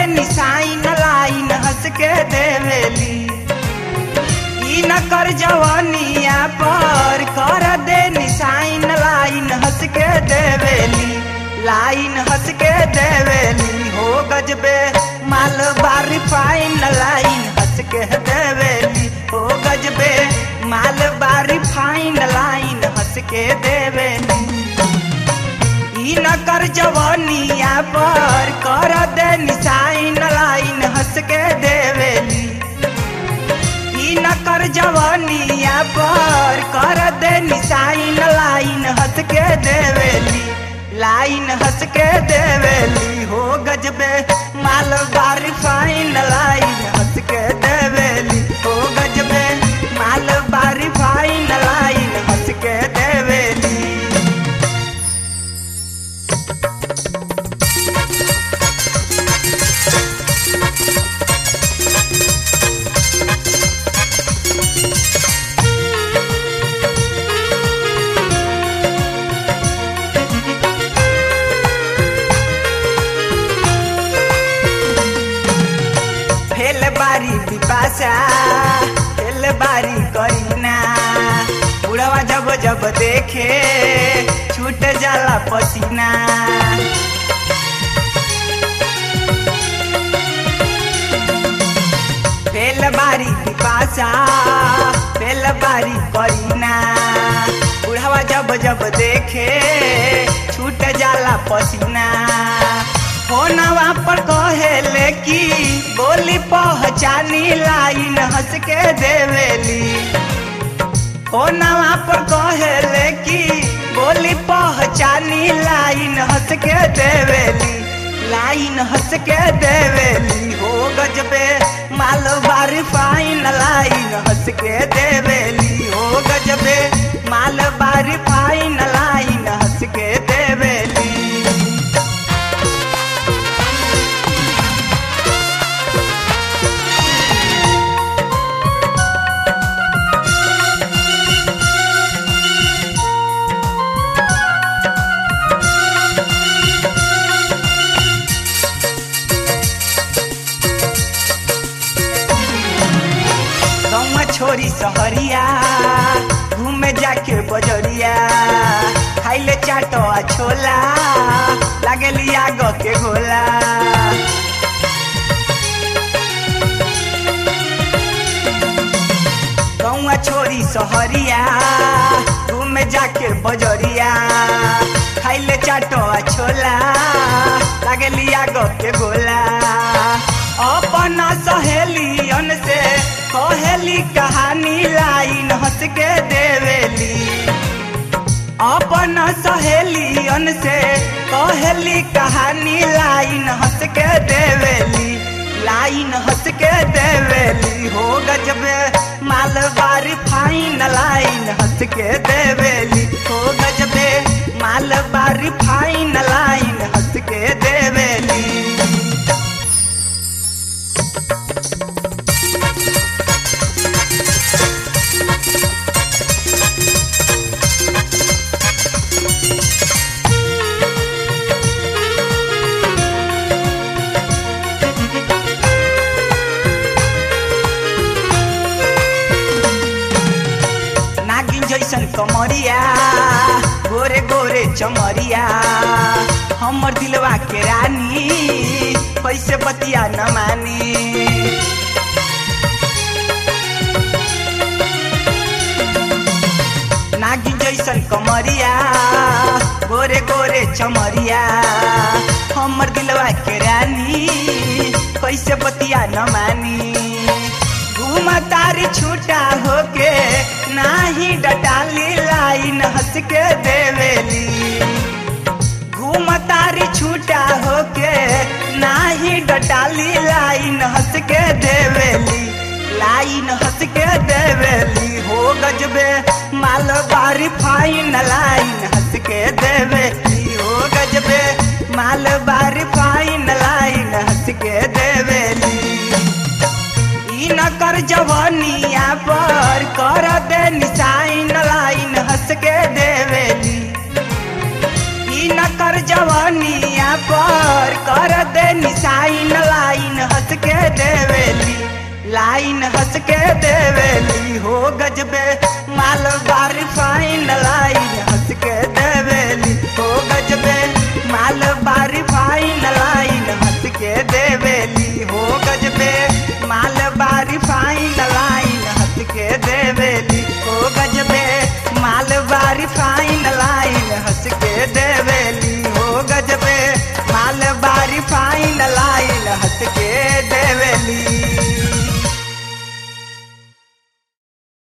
निशाइन line हंस के देवेली ई न कर जवानिया पर कर दे निशाइन लाइन हंस के देवेली लाइन हंस के देवेली हो गजबे माल बारी फाइन लाइन हंस के देवेली हो गजबे माल बारी फाइन लाइन हंस के देवेली ई न कर जवानिया पर कर दे निशाइन लाइन हंस के देवेली ई न कर जवानिया पर कर दे निशाइन लाइन हंस के देवेली लाइन हंस के देवेली हो गजबे माल बारी फाइन लाइन हंस के देवेली हो गजबे माल बारी फाइन लाइन हंस के देवेली फेल बारी पिपासा फेल बारी करीना बुढ़वा जब जब देखे छूट जाला पसीना फेल बारी पिपासा फेल बारी करीना बुढ़वा जब जब देखे छूट जाला पसीना फोनवा पर कहेले की बोली पहचानी लाइन हंस के देवेली फोनवा पर कहेले की बोली पहचानी लाइन हंस के देवेली लाइन हंस के देवेली हो गजबे माल बारी फाइन लाइन हंस के देवेली हो गजबे माल बारी फाइन लाइन हंस के देवेली गौवा छोरी सहरिया घूमे जाके बजरिया खाइले चाट आ छोला लागेली आग के गोला गौवा छोरी सहरिया घूमे जाके बजरिया खाइले चाट आ छोला लागेली आग के गोला अपन सहेलियन से कहेली कहानी लाइन हंस के देवेली अपन सहेलियन से कहेली कहानी लाइन हंस के देवेली लाइन हंस के देवेली हो गजबे माल बारी फाइन लाइन हंस के देवेली हो गजबे माल बारी फाइन लाइन हंस के देवेली नागिन जैसन कमरिया गोरे गोरे चमरिया हमर दिलवा के रानी कैसे बतिया न मानी नागिन जैसन कमरिया गोरे गोरे चमरिया हमर दिलवा के रानी कैसे बतिया न मानी घूमा तारी छूटा होके नाही डटाली लाइन हंस के देवेली घूमा तारी छूटा होके नाही डटाली लाइन हंस के देवेली लाइन हंस के देवेली हो गजबे माल बारी फाइन लाइन हंस के देवेली हो गजबे माल बारी फाइन लाइन हंस के देवेली ई न कर जवानिया पर कर दे निशाइन लाइन हंस के देवेली ई न कर जवानिया पर कर दे निशाइन लाइन लाइन हंस के देवेली हो गजबे माल बार फाइन लाइन हंस के देवेली